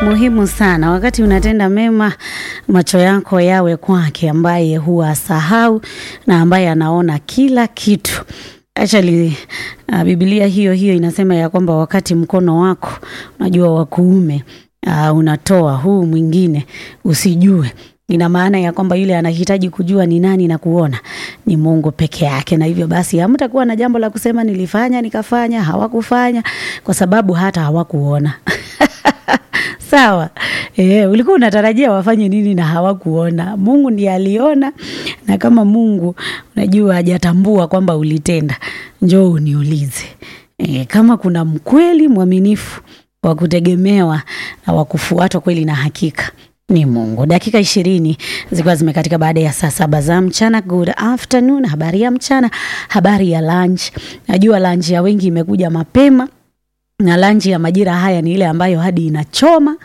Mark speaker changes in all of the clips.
Speaker 1: muhimu sana wakati unatenda mema, macho yako yawe kwake, ambaye huwa sahau na ambaye anaona kila kitu. Actually, uh, Biblia hiyo hiyo inasema ya kwamba wakati mkono wako unajua wa kuume uh, unatoa huu mwingine usijue ina maana ya kwamba yule anahitaji kujua ni nani na kuona ni Mungu peke yake, na hivyo basi hamtakuwa na jambo la kusema nilifanya nikafanya, hawakufanya kwa sababu hata hawakuona. Sawa. E, ulikuwa unatarajia wafanye nini na hawakuona? Mungu ndiye aliona, na kama Mungu unajua hajatambua kwamba ulitenda, njoo uniulize. E, kama kuna mkweli mwaminifu wa kutegemewa na wa kufuatwa kweli na hakika ni Mungu. Dakika ishirini zikiwa zimekatika baada ya saa saba za mchana. Good afternoon, habari ya mchana, habari ya lunch. Najua lunch ya wengi imekuja mapema na lunch ya majira haya ni ile ambayo hadi inachoma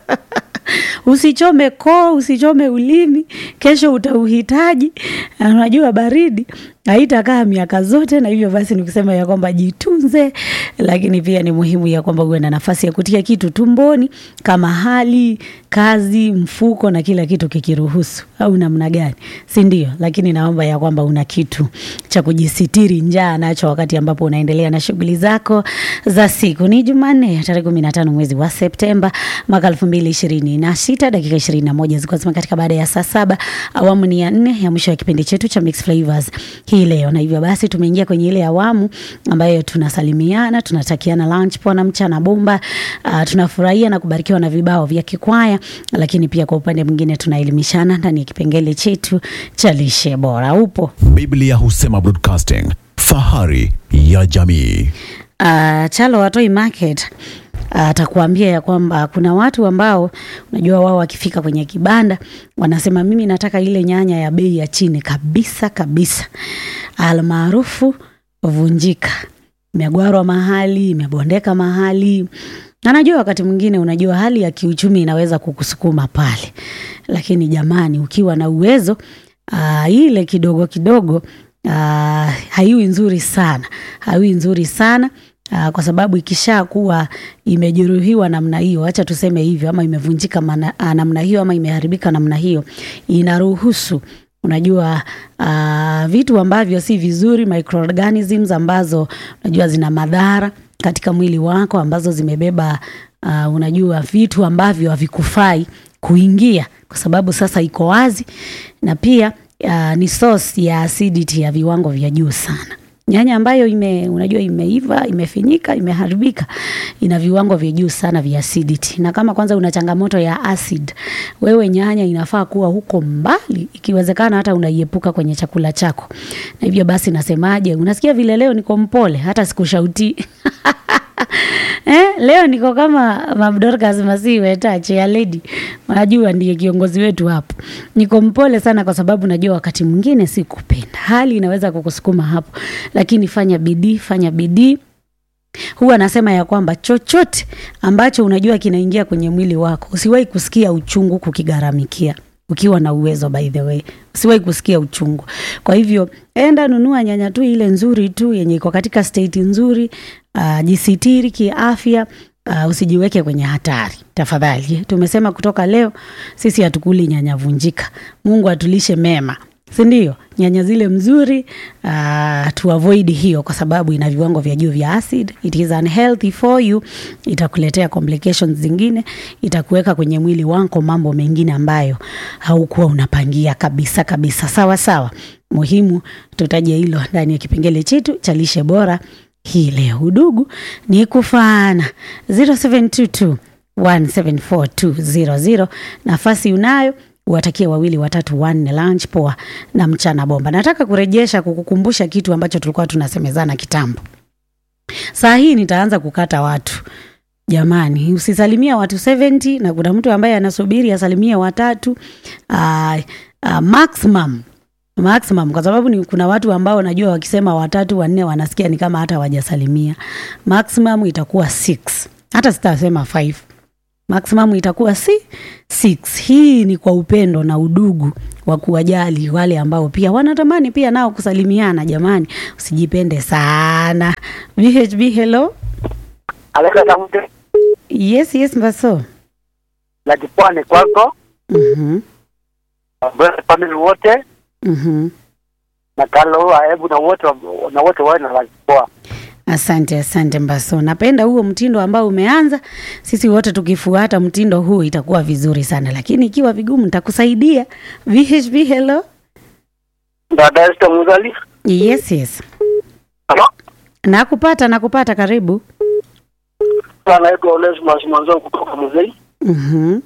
Speaker 1: Usichome koo, usichome ulimi, kesho utauhitaji. Unajua baridi haitakaa miaka zote, na hivyo basi ni kusema ya kwamba jitunze, lakini pia ni muhimu ya kwamba uwe na nafasi ya kutia kitu tumboni kama hali kazi, mfuko na kila kitu kikiruhusu, au namna gani, si ndio? Lakini naomba ya kwamba una kitu cha kujisitiri njaa nacho wakati ambapo unaendelea na shughuli zako za siku. Ni Jumanne tarehe kumi na tano mwezi wa Septemba mwaka elfu mbili ishirini na sita dakika ishirini na moja zikuwa zimekatika baada ya saa saba. Awamu ni ya nne ya mwisho ya kipindi chetu cha Mix Flavors hii leo, na hivyo basi tumeingia kwenye ile awamu ambayo tunasalimiana, tunatakiana lunch poa na mchana bomba. Uh, tunafurahia na kubarikiwa na vibao vya kikwaya, lakini pia kwa upande mwingine tunaelimishana ndani ya kipengele chetu cha lishe bora. Upo
Speaker 2: Biblia husema broadcasting, fahari ya jamii.
Speaker 1: uh, Chalo Watoi Market atakuambia ya kwamba kuna watu ambao unajua wao wakifika kwenye kibanda wanasema mimi nataka ile nyanya ya bei ya chini kabisa kabisa, almaarufu vunjika, imegwarwa mahali, imebondeka mahali. Na najua wakati mwingine, unajua hali ya kiuchumi inaweza kukusukuma pale, lakini jamani, ukiwa na uwezo uh, ile kidogo kidogo uh, haiwi nzuri sana, haiwi nzuri sana Uh, kwa sababu ikisha kuwa imejeruhiwa namna hiyo, acha tuseme hivyo, ama imevunjika mana, uh, namna hiyo ama imeharibika namna hiyo, inaruhusu unajua uh, vitu ambavyo si vizuri, microorganisms ambazo unajua zina madhara katika mwili wako, ambazo zimebeba uh, unajua vitu ambavyo havikufai kuingia, kwa sababu sasa iko wazi, na pia uh, ni source ya acidity ya viwango vya juu sana nyanya ambayo ime, unajua imeiva imefinyika imeharibika ina viwango vya juu sana vya acidity, na kama kwanza una changamoto ya acid, wewe nyanya inafaa kuwa huko mbali, ikiwezekana hata unaiepuka kwenye chakula chako. Na hivyo basi nasemaje, unasikia vile leo niko mpole, hata sikushauti Eh, leo niko kama Mabdorcas Masiwe tache ya lady, unajua ndiye kiongozi wetu hapo. Niko mpole sana kwa sababu najua wakati mwingine si kupenda, hali inaweza kukusukuma hapo, lakini fanya bidii, fanya bidii. Huwa nasema ya kwamba chochote ambacho unajua kinaingia kwenye mwili wako, usiwahi kusikia uchungu kukigharamikia ukiwa na uwezo by the way, usiwahi kusikia uchungu. Kwa hivyo enda nunua nyanya tu ile nzuri tu yenye iko katika state nzuri. Uh, jisitiri kiafya. Uh, usijiweke kwenye hatari tafadhali. Tumesema kutoka leo sisi hatukuli nyanya vunjika. Mungu atulishe mema, si ndio? Nyanya zile mzuri, uh, tu avoid hiyo kwa sababu ina viwango vya juu vya acid. It is unhealthy for you, itakuletea complications zingine, itakuweka kwenye mwili wako mambo mengine ambayo haukuwa unapangia kabisa kabisa. Sawa sawa, muhimu tutaje hilo ndani ya kipengele chetu cha lishe bora hii leo. Udugu ni kufaana 0722 174 nafasi unayo watakie wawili watatu wanne lunch poa na mchana bomba. Nataka kurejesha kukukumbusha kitu ambacho tulikuwa tunasemezana kitambo. Saa hii nitaanza kukata watu jamani, usisalimia watu 70 na kuna mtu ambaye anasubiri asalimie watatu uh, uh, maximum maximum kwa sababu ni kuna watu ambao najua wakisema watatu wanne wanasikia ni kama hata hawajasalimia. Maximum itakuwa 6 hata sitasema 5 maximum itakuwa si 6. Hii ni kwa upendo na udugu wa kuwajali wale ambao pia wanatamani pia nao kusalimiana. Jamani, usijipende sana. VHB, hello.
Speaker 3: Alexa Samute.
Speaker 1: Yes, yes, Mbaso.
Speaker 3: na kipwani kwako
Speaker 1: Mhm.
Speaker 3: Brother family wote
Speaker 1: Mhm.
Speaker 3: na Kalo Aebu na wote wa- na wote wawe na lunch poa.
Speaker 1: Asante, asante Mbaso. Napenda huo mtindo ambao umeanza. Sisi wote tukifuata mtindo huu itakuwa vizuri sana, lakini ikiwa vigumu nitakusaidia. VHB, hello.
Speaker 3: Dada Esther Muzali.
Speaker 1: Yes, yes.
Speaker 3: Halo.
Speaker 1: Nakupata, nakupata, karibu.
Speaker 3: Anaitwa Onesmus Mwanzo kutoka Muzei.
Speaker 1: Mhm.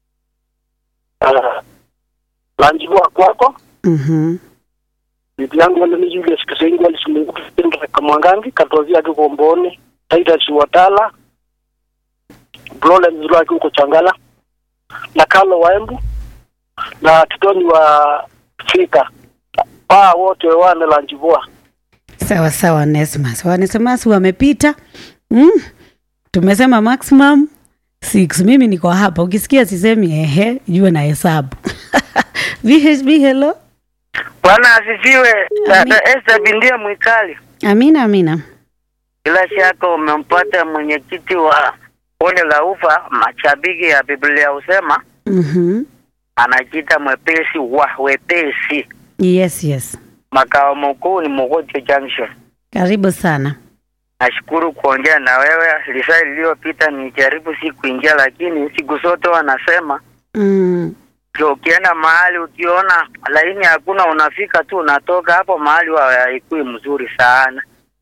Speaker 3: Uh, lunch poa kwako.
Speaker 1: Mhm.
Speaker 3: bibi yangu wale ni Julius Kisengo alisimunguka kitendo cha Mwangangi katozia tu Komboni Titus Watala Brole Mzulaki huko Changala na Kalo Waembu na Titoni wa Fika paa wote wane lanjivua
Speaker 1: Sawa sawa, Nesmas. Wanesmas wamepita. Mm. Tumesema maximum 6. Mimi niko hapa. Ukisikia sisemi ehe, jua na hesabu. VHB, hello.
Speaker 4: Bwana asifiwe. Dada Esther Bindia Mwikali,
Speaker 1: Amina, amina.
Speaker 4: bila shaka umempata mwenyekiti wa bonde la ufa. Mashabiki ya Biblia husema
Speaker 1: Mhm.
Speaker 4: anajiita mwepesi wa wepesi.
Speaker 1: Yes, yes.
Speaker 4: Makao makuu ni Mogotio Junction.
Speaker 1: Karibu sana.
Speaker 4: Nashukuru kuongea na wewe. Lisaa lililopita nijaribu si kuingia, lakini siku zote wanasema
Speaker 1: Mm.
Speaker 4: ndio ukienda mahali ukiona laini hakuna, unafika tu unatoka hapo mahali wa haikui mzuri sana.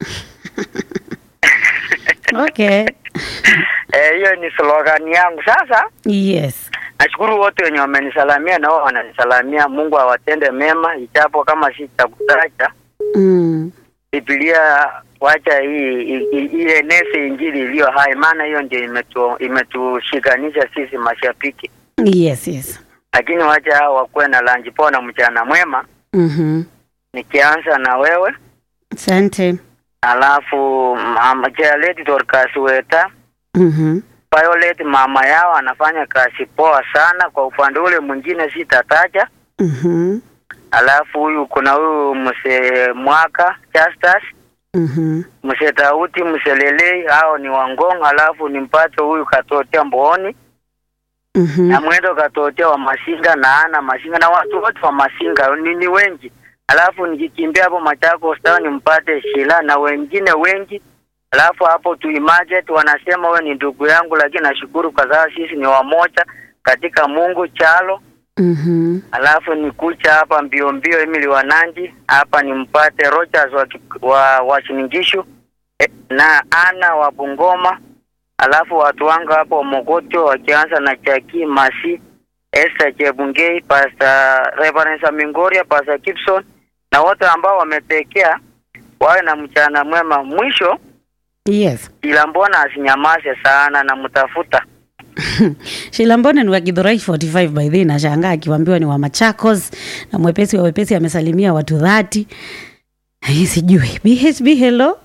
Speaker 1: Okay.
Speaker 4: Eh, hiyo ni slogan yangu. Sasa
Speaker 1: Yes.
Speaker 4: nashukuru wote wenye wamenisalamia na wao wananisalamia. Mungu awatende mema, ijapo kama si cha kutacha.
Speaker 1: Mm.
Speaker 4: Biblia wacha hii i- i- ieneze injili iliyo hai, maana hiyo ndio imetu, imetushikanisha sisi mashabiki.
Speaker 1: Yes, yes.
Speaker 4: Lakini wacha hao wakuwe na lanji poa na mchana mwema.
Speaker 1: Mhm.
Speaker 4: Nikianza na wewe
Speaker 1: Asante.
Speaker 4: alafu mama Jalet Dorcas Weta
Speaker 1: Mhm.
Speaker 4: Violet mama yao anafanya kazi poa sana. Kwa upande ule mwingine sitataja.
Speaker 1: Mhm.
Speaker 4: Alafu huyu kuna huyu mse mwaka Justus
Speaker 1: Mhm.
Speaker 4: mse Tauti mse Lelei, hao ni Wangong. Alafu nimpate huyu Katotea Mbooni
Speaker 1: Mhm.
Speaker 4: na mwendo Katotea wa Masinga na ana Masinga na watu wote wa Masinga ni, ni wengi. Alafu nikikimbia hapo Machakos Town nimpate Shila na wengine wengi. Alafu hapo Tuimajet wanasema wewe ni ndugu yangu, lakini nashukuru kwa sababu sisi ni wamoja katika Mungu chalo
Speaker 1: Mhm.
Speaker 4: alafu nikucha hapa mbio mbio Emily Wananji hapa nimpate Rogers wa, Ki- wa, wa Shiningishu eh, na Ana wa Bungoma, alafu watu wangu hapo Mogotio wakianza na Chaki Masi, Esther Chebungei, Pastor Reverend Samingoria, Pastor Gibson na wote ambao wametekea wawe na mchana mwema. Mwisho
Speaker 1: Yes.
Speaker 4: ila mbona asinyamaze sana na mtafuta
Speaker 1: Shilambone ni wa Githurai 45 by the way, nashangaa akiwaambiwa ni wa Machakos na mwepesi wa wepesi amesalimia watu dhati. Hii sijui. BHB hello.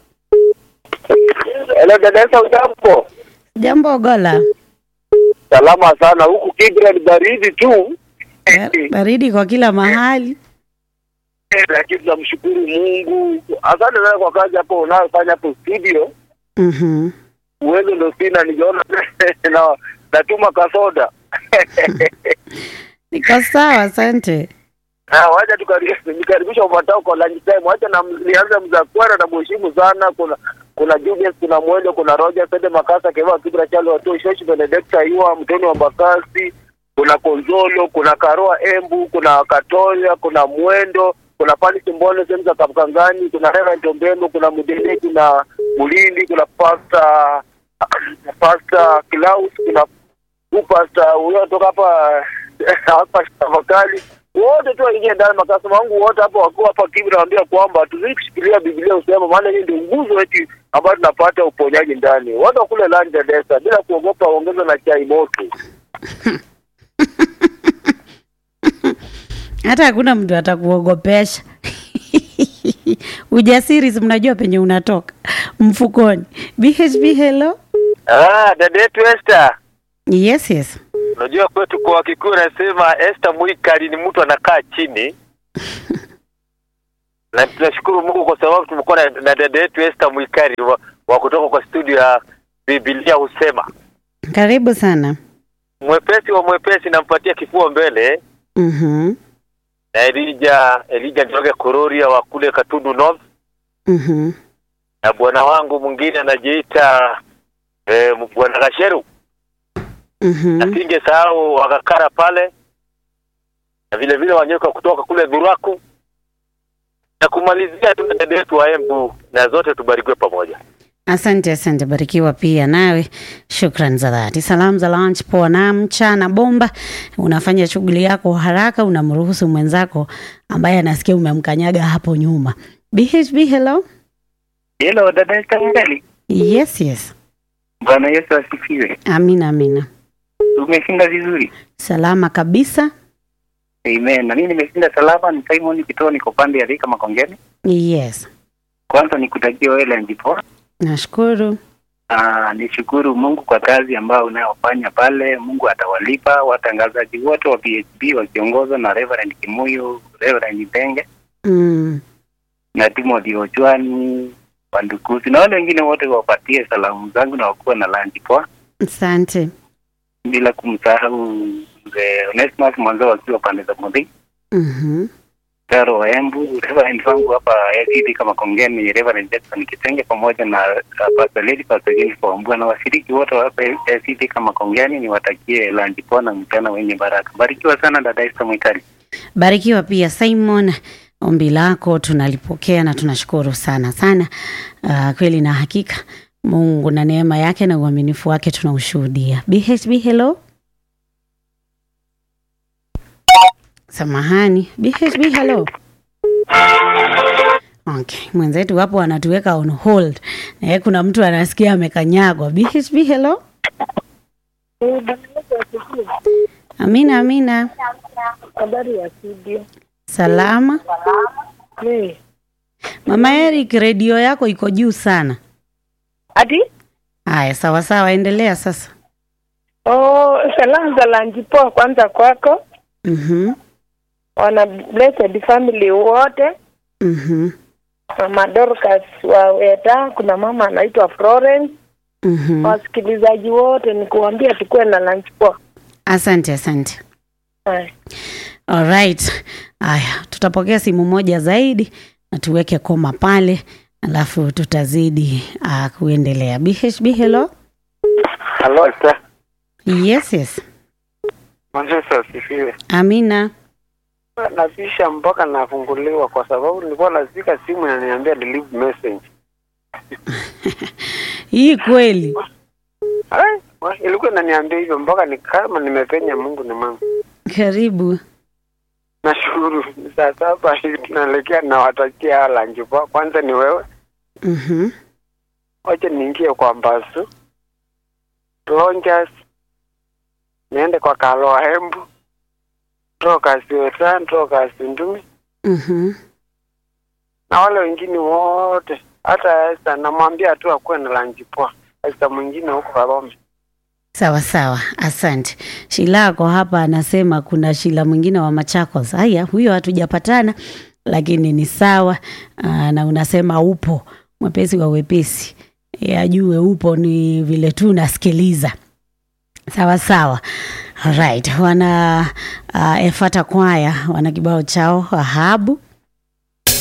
Speaker 3: Hello dada Esther ujambo
Speaker 1: Jambo Gola.
Speaker 3: salama sana huku Kibra ni baridi tu
Speaker 1: Ba- Baridi kwa kila mahali.
Speaker 3: lakini tunamshukuru Mungu asante sana kwa kazi hapo unayofanya hapo studio
Speaker 1: Mhm.
Speaker 3: uwezo ndo sina nijaona na natuma kasoda
Speaker 1: Niko sawa, asante.
Speaker 3: Ah, wacha tukari- nikaribisha ufuatao kwa lunch time. Wacha na nianze mzakwara na mheshimu sana. Kuna kuna Julius, kuna Mwendo, kuna Roger Sende Makasa, Keva Kibra Chalo, Watu Shoshi, Benedicta Iwa, Mtoni wa Bakasi, kuna Konzolo, kuna Karoa Embu, kuna Katoya, kuna Mwendo, kuna Fani Simbole, sehemu za Kapkangani, kuna Reverend Ombembo, kuna Mudene, kuna Mulindi, kuna Pastor Pastor Klaus, kuna huyu Pastor huyo toka hapa hapa tafakari wote tu waingie ndani. Makasema wangu wote hapa wakiwa hapa Kibra waambia kwamba tuzidi kushikilia Biblia usema, maana hii ndio nguzo yetu ambayo tunapata uponyaji ndani. Wote wakule lunch ya desa bila kuogopa, ongeza na chai moto.
Speaker 1: Hata hakuna mtu atakuogopesha. Ujasiri si mnajua penye unatoka mfukoni. BHB hello.
Speaker 3: Ah, dada yetu Esther,
Speaker 1: Yes, yes.
Speaker 3: unajua kwetu kwa Kikuyu nasema Esther Mwikali ni mtu anakaa chini na tunashukuru Mungu kwa sababu tumekuwa na, na dada yetu Esther Mwikali wa, wa kutoka kwa studio ya Biblia husema
Speaker 1: Karibu sana.
Speaker 3: mwepesi wa mwepesi nampatia kifua mbele
Speaker 1: Mhm.
Speaker 3: na Elija Elija Njoroge Kururia wa kule Katundu North
Speaker 1: Mhm.
Speaker 3: na bwana wangu mwingine anajiita eh, bwana Gasheru
Speaker 1: Mhm.
Speaker 3: na singesahau wakakara pale na vile vile wanyoka kutoka kule Dhuraku na kumalizia tu na dada yetu wa Embu na zote tubarikiwe pamoja.
Speaker 1: Asante, asante, barikiwa pia nawe. Shukran za dhati. Salamu za lunch poa na mchana bomba. Unafanya shughuli yako haraka, unamruhusu mwenzako ambaye anasikia umemkanyaga hapo nyuma. BHB, hello.
Speaker 5: Hello, dada Esther
Speaker 1: Yes, yes.
Speaker 5: Bwana Yesu asifiwe.
Speaker 1: Amina, amina.
Speaker 5: Umeshinda vizuri.
Speaker 1: Salama kabisa.
Speaker 5: Amen. Na mimi nimeshinda salama, ni Simon Kitoo, niko pande ya Rika Makongeni.
Speaker 1: Yes.
Speaker 5: Kwanza nikutakia wewe lunch poa.
Speaker 1: Nashukuru.
Speaker 5: Ah, nishukuru Mungu kwa kazi ambayo unayofanya pale. Mungu atawalipa watangazaji wote wa PHB wakiongozwa na Reverend Kimuyu, Reverend Benge
Speaker 1: Mm.
Speaker 5: na Timothy Ochwani, Wandukusi na wale wengine wote wapatie salamu zangu na wakuwa na lunch poa,
Speaker 1: Asante.
Speaker 5: bila kumsahau mzee Onesmus mwanzo wakiwa pande za Mudhi.
Speaker 1: Mhm.
Speaker 5: Taro wa Embu, Reverend wangu hapa ACD kama Kongeni, Reverend Jackson Kitenge pamoja na uh, Pastor Lady Pastor Jennifer Wambua na washiriki wote wa hapa ACD kama Kongeni, niwatakie lunch poa na mchana wenye baraka. Barikiwa sana dada Esther Mwikali.
Speaker 1: Barikiwa pia Simon, ombi lako tunalipokea na tunashukuru sana sana. Uh, kweli na hakika Mungu na neema yake na uaminifu wake tunaushuhudia. BHB, hello. Samahani, BHB, hello. Okay, mwenzetu hapo anatuweka on hold. Na yeye kuna mtu anasikia amekanyagwa. BHB, hello. Amina, amina.
Speaker 6: Habari ya studio.
Speaker 1: Salama.
Speaker 6: Ni.
Speaker 1: Mama Eric, redio yako iko juu sana.
Speaker 6: Ati?
Speaker 1: Haya, sawa sawa, endelea sasa.
Speaker 6: Oh, salamu za lanji poa kwanza kwako.
Speaker 1: Mhm.
Speaker 6: Wana blessed family wote.
Speaker 1: Mhm.
Speaker 6: Mama Dorcas wa Weta, kuna mama anaitwa Florence.
Speaker 1: Mhm.
Speaker 6: Wasikilizaji wote ni kuambia tukuwe na lanji poa.
Speaker 1: Asante, asante.
Speaker 6: Haya.
Speaker 1: Alright. Haya, tutapokea simu moja zaidi na tuweke koma pale, alafu tutazidi uh, kuendelea. BHB, hello.
Speaker 3: Hello Esther.
Speaker 1: Yes, yes.
Speaker 3: Mwanzo asifiwe.
Speaker 1: Amina.
Speaker 3: Napisha mpaka nafunguliwa kwa sababu nilikuwa nazika simu na niambia leave message.
Speaker 1: Hii kweli.
Speaker 3: Ai, wa- ilikuwa inaniambia hivyo mpaka ni kama nimepenya Mungu ni mama.
Speaker 1: Karibu.
Speaker 3: Nashukuru. Ni Saa saba hivi tunaelekea nawatakia lunch poa. Kwanza ni wewe.
Speaker 1: Mhm.
Speaker 3: Wacha niingie kwa Mbasu. Lonjas. Niende kwa Kaloa Hembu. Toka Siwetan, toka Sindumi.
Speaker 1: Mhm.
Speaker 3: Na wale wengine wote. Hata Esther namwambia tu akuwe na lunch poa. Esther mwingine huko Karome.
Speaker 1: Sawa sawa, asante. Shilako hapa anasema kuna Shila mwingine wa Machakos. Haya, huyo hatujapatana, lakini ni sawa. Aa, na unasema upo mwepesi wa wepesi, E, ajue upo ni vile tu nasikiliza. Sawa sawa. Alright, wana uh, Efata Kwaya wana kibao chao Ahabu